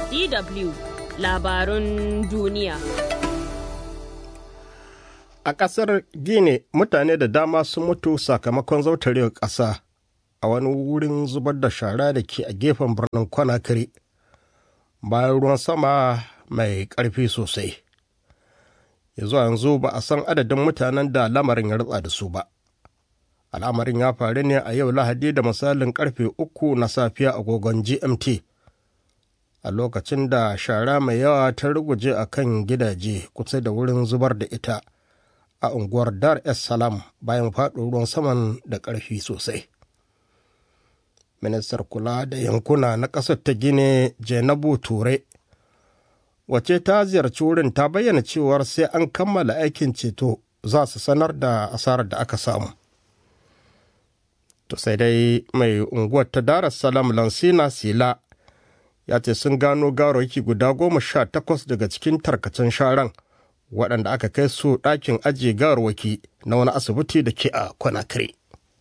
DW labarun duniya. A ƙasar Gine mutane da dama sun mutu sakamakon zautarewar ƙasa a wani wurin zubar da shara da ke a gefen birnin Conakry bayan ruwan sama mai ƙarfi sosai. Yanzu yanzu ba a san adadin mutanen da lamarin ya rutsa da su ba. Al'amarin ya faru ne a yau Lahadi da misalin ƙarfe uku na safiya agogon GMT. a lokacin da shara mai yawa ta ruguje a kan gidaje kusa da wurin zubar da ita a unguwar dar es salaam bayan faɗo ruwan saman da ƙarfi sosai ministar kula da yankuna na ƙasar ta gine jainabu ture wace ta ziyarci wurin ta bayyana cewar sai an kammala aikin ceto za su sanar da asarar da aka samu to sai dai mai unguwar ta dar es salaam lansina sila ya ce sun gano gawarwaki guda goma sha takwas daga cikin tarkacen sharan waɗanda aka kai su ɗakin ajiye gawarwaki na wani asibiti da ke a Conakry.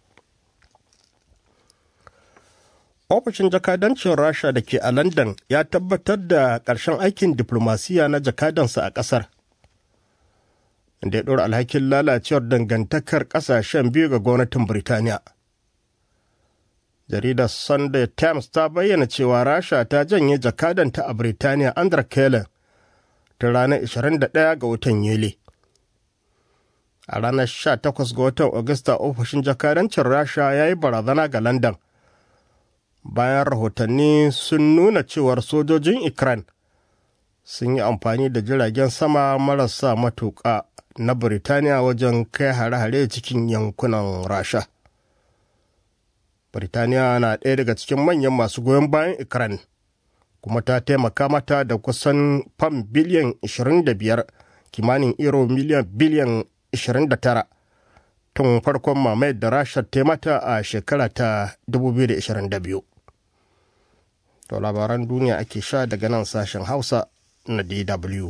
ofishin jakadancin rasha da ke a london ya tabbatar da ƙarshen aikin diplomasiya na jakadansa a ƙasar da ya ɗora alhakin lalacewar dangantakar ƙasashen biyu ga gwamnatin birtaniya jaridar sunday times ta bayyana cewa rasha ta janye jakadanta a birtaniya andra kellen ta ranar 21 ga watan yuli a ranar 18 ga watan agusta ofishin jakadancin rasha ya yi barazana ga london bayan rahotanni sun nuna cewar sojojin ukraine sun yi amfani da jiragen sama marasa matuƙa na birtaniya wajen kai hare-hare cikin yankunan rasha Birtaniya na ɗaya daga cikin manyan masu goyon bayan Ukraine, kuma ta taimaka mata da kusan fam biliyan 25 kimanin euro miliyan biliyan 29 tun farkon mamayar da Rasha ta mata a shekara ta 2022. To labaran duniya ake sha daga nan sashen Hausa na DW.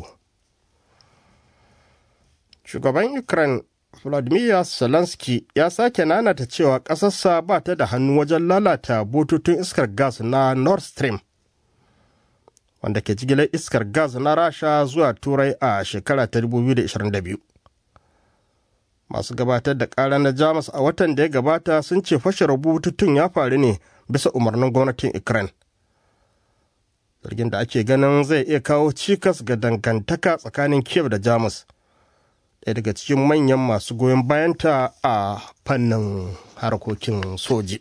Shugaban Ukraine Vladimir Zelensky ya sake nanata cewa ƙasarsa ba ta da hannu wajen lalata bututun iskar gas na Nord Stream, wanda ke jigilar iskar gas na Rasha zuwa Turai a shekara ta 2022. Masu gabatar da ƙara na Jamus a watan da ya gabata sun ce fashe bututun ya faru ne bisa umarnin gwamnatin Ukraine. Zargin da ake ganin zai iya kawo cikas ga dangantaka tsakanin Kiev da Jamus. ɗaya daga cikin manyan masu goyon bayanta a fannin harkokin soji.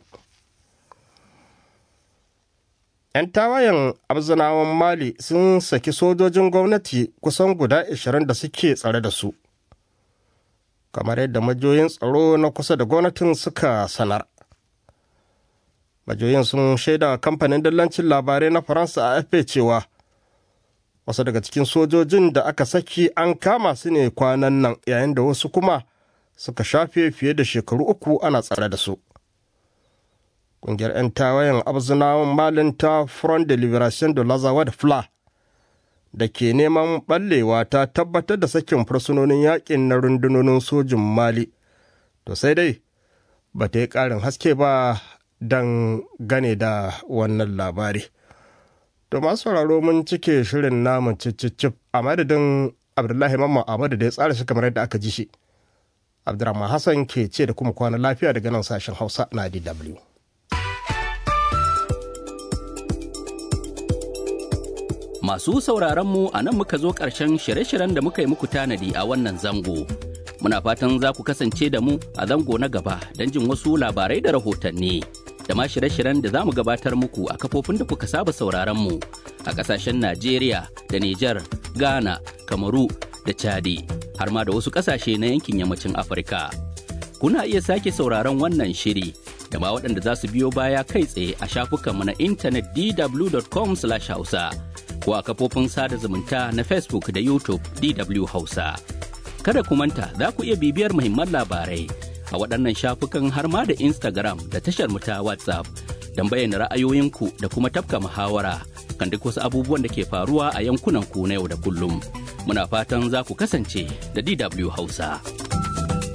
'yan tawayen abzinawan mali sun saki sojojin gwamnati kusan guda 20 da suke tsare da su kamar yadda majoyin tsaro na kusa da gwamnatin suka sanar majoyin sun shaida kamfanin dillancin labarai na faransa a afp cewa wasu daga cikin sojojin da aka saki an kama su ne kwanan nan yayin da wasu kuma suka shafe fiye da shekaru uku ana tsare da su ƙungiyar 'yan tawayen abzunawan malin ta front de liberation de lazawad fla da ke neman ɓallewa ta tabbatar da sakin fursunonin yakin na rundunonin sojin mali to sai dai ba ta yi ƙarin haske ba don gane da wannan labari. To masu sauraro mun cike shirin namun cicicif a madadin Abdullahi Mamman Ahmadu da ya tsara shi kamar yadda aka ji shi. Abdurrahman Hassan ke ce da kuma kwana lafiya daga nan sashen Hausa na DW. Masu sauraron mu a nan muka zo ƙarshen shirye-shiryen da muka yi muku tanadi a wannan zango. Muna fatan za ku kasance da mu a zango na gaba don jin wasu labarai da rahotanni. da ma shirye-shiryen da za mu gabatar muku a kafofin da kuka saba sauraron mu a ƙasashen Najeriya da Nijar, Ghana, Kamaru da Chadi har ma da wasu ƙasashe na yankin yammacin Afirka. Kuna iya sake sauraron wannan shiri da ma waɗanda za su biyo baya kai tsaye a shafukanmu na intanet dw.com/hausa ko a kafofin sada zumunta na Facebook da YouTube DW Hausa. Kada ku manta za ku iya bibiyar muhimman labarai a waɗannan shafukan har ma da Instagram da tashar mu ta WhatsApp don bayyana ra'ayoyinku da kuma tafka muhawara kan duk wasu abubuwan da ke faruwa a yankunan ku na yau da kullum. Muna fatan za ku kasance da DW Hausa.